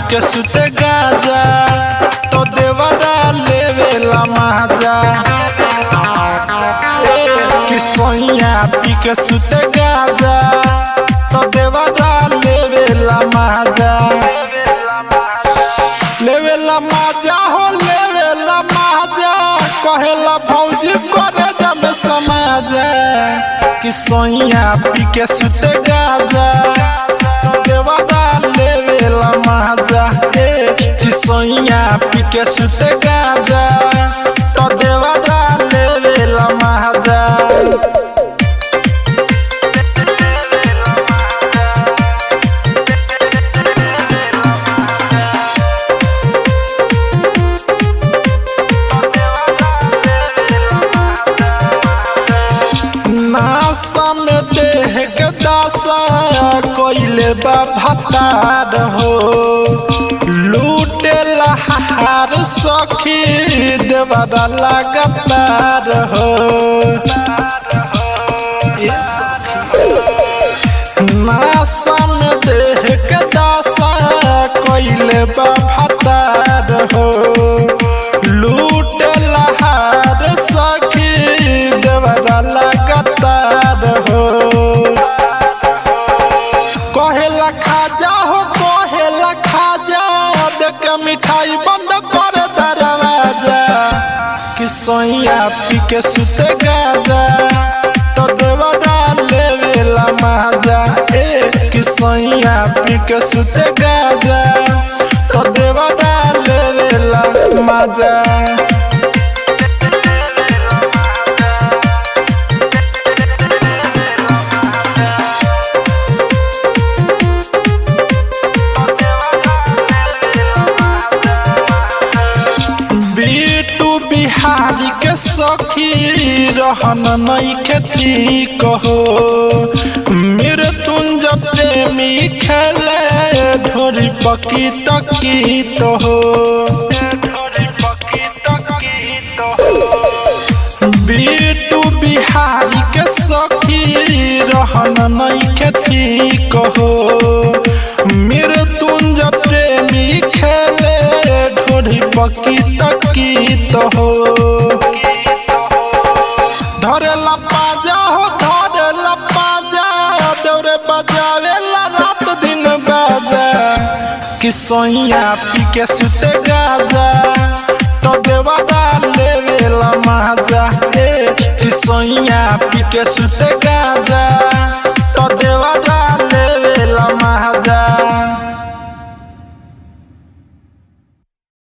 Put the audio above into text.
के सुते गाजा तो देवरा लेवेला माजा कि सोइया पी के सुते गाजा तो देवरा लेवेला माजा लेवेला माजा हो लेवेला माजा कहेला भौजी करे जब समाज कि सोइया पी के सुते गाजा देवरा लेवेला माजा ए कि सोइया पी के सुते गाजा तो देवरा लेवेला माजा नासा में देह के दासा कोइले बा भतार हो लूटे लहार सखी देवरा लगातार हो ये सखी। नासा में देह के दासा कोइले बा भतार हो लूटे लहार सखी देवरा लगातार हो कहेला खाजा हो कहेला खाजा देख मिठाई बंद कर दरवाजा कि सोइया पी के सुते गाजा तो देवरा लेवेला माजा ए कि सोइया पी के सुते गाजा तो देवरा लेवेला माजा बीटू बिहारी के सखी रहन नई खेती कहो मृत्युंज प्रेमी खेले ढोरी पकी तकी तो हो बीटू बिहारी के सखी रहन नई खेती कहो मृत्युंज प्रेमी खेले ढोरी पकी तकी तो हो धरेला पाजा हो धरेला पाजा दौरे बजावेला रात दिन बाजा कि सोइया पी के सुते गाजा तो देवरा लेवेला माजा ए कि सोइया पी के सुते